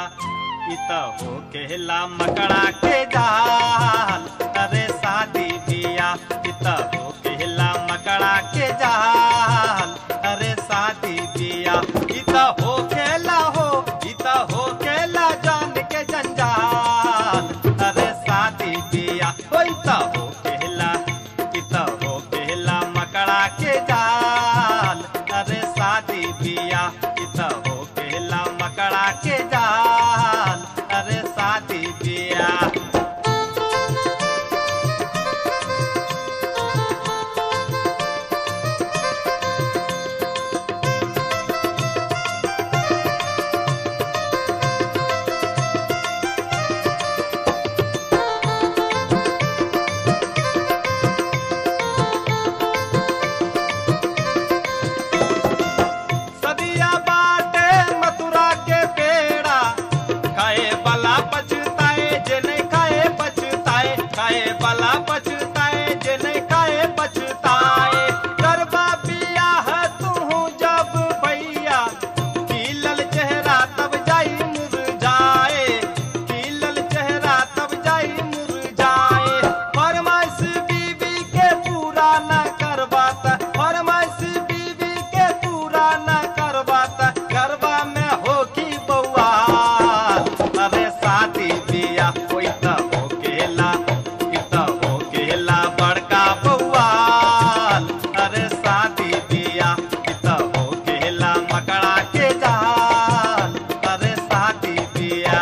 इत हो केला मकड़ा के जाल अरे शादी बिया इत हो केला मकड़ा के जाल अरे शादी बिया इत हो केला हो इत हो केला जान के जंजाल अरे शादी बिया हो इत हो केला इत हो केला मकड़ा के जाल अरे शादी बिया इत हो केला मकड़ा के जाल अरे शादी बिया सदिया बाटे मथुरा के पेड़ा खाए वाला पछताए जे नहीं खाए पछताए खाए वाला पछताए जे नहीं खाए पछताए करबा पिया है तू जब भैया खिलल चेहरा तब जाई मुरझाए खिलल चेहरा तब जाई मुरझाए फरमाइश बीबी के पूरा न करबाता फरमाइश बीबी के पूरा न करबाता गरबा में हो की बउआ अरे शादी बिया होई त हो केला ई त हो केला बड़का बउआ अरे शादी बिया ई त हो केला मकड़ा के जाल अरे शादी बिया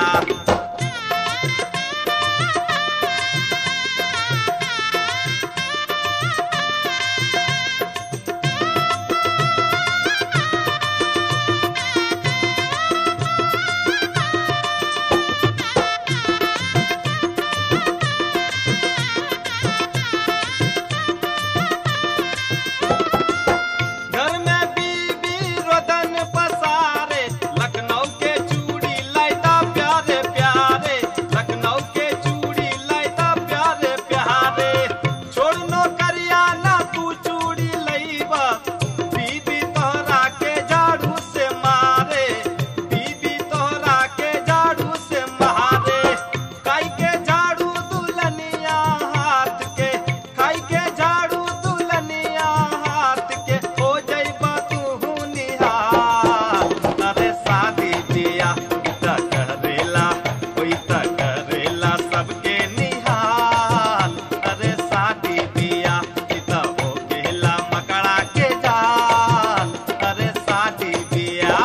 घर में बीबी रोदन पसारे लखनऊ के चूड़ी लाइदा प्यारे प्यारे लखनऊ के चूड़ी लाइदा प्यारे प्यारे छोड़ नो करिया ना तू चूड़ी लईबा बीबी तोहरा के झाड़ू से मारे बीबी तोहरा के झाड़ू से मारे काई के झाड़ू दुल्हनिया हाथ के खाई के झाड़ू दुल्हनिया हाथ के हो जइबा तू निहार अरे शादी बिया त करेला कोई त करेला सबके निहाल अरे शादी बिया त हो गेला मकड़ा के जाल अरे शादी बिया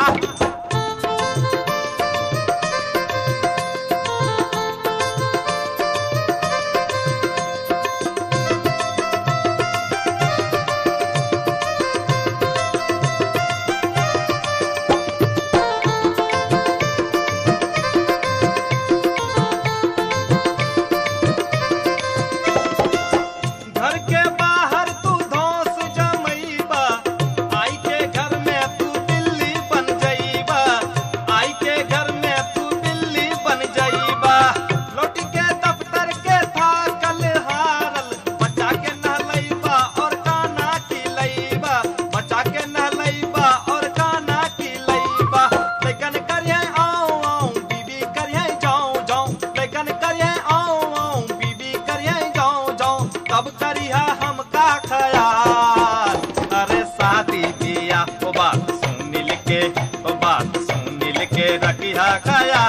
घर के बाहर तू धौंस जमैबा आई के घर में तू बिल्ली बन जइबा आई के घर में तू बिल्ली बन जइबा लौट के दफ्तर के था कल हारल बच्चा के नहलैबा और काना की लैबा बच्चा के नहलैबा और काना की लैबा लेकिन करिए आऊं आऊं बीबी करिए जाऊं जाऊं लेकिन करिए आऊं आऊं बीबी करिए जाऊं जाऊं तब करिया हमका खयाल अरे शादी बिया ओ बात सुन के ओ बात सुन के रखिया खयाल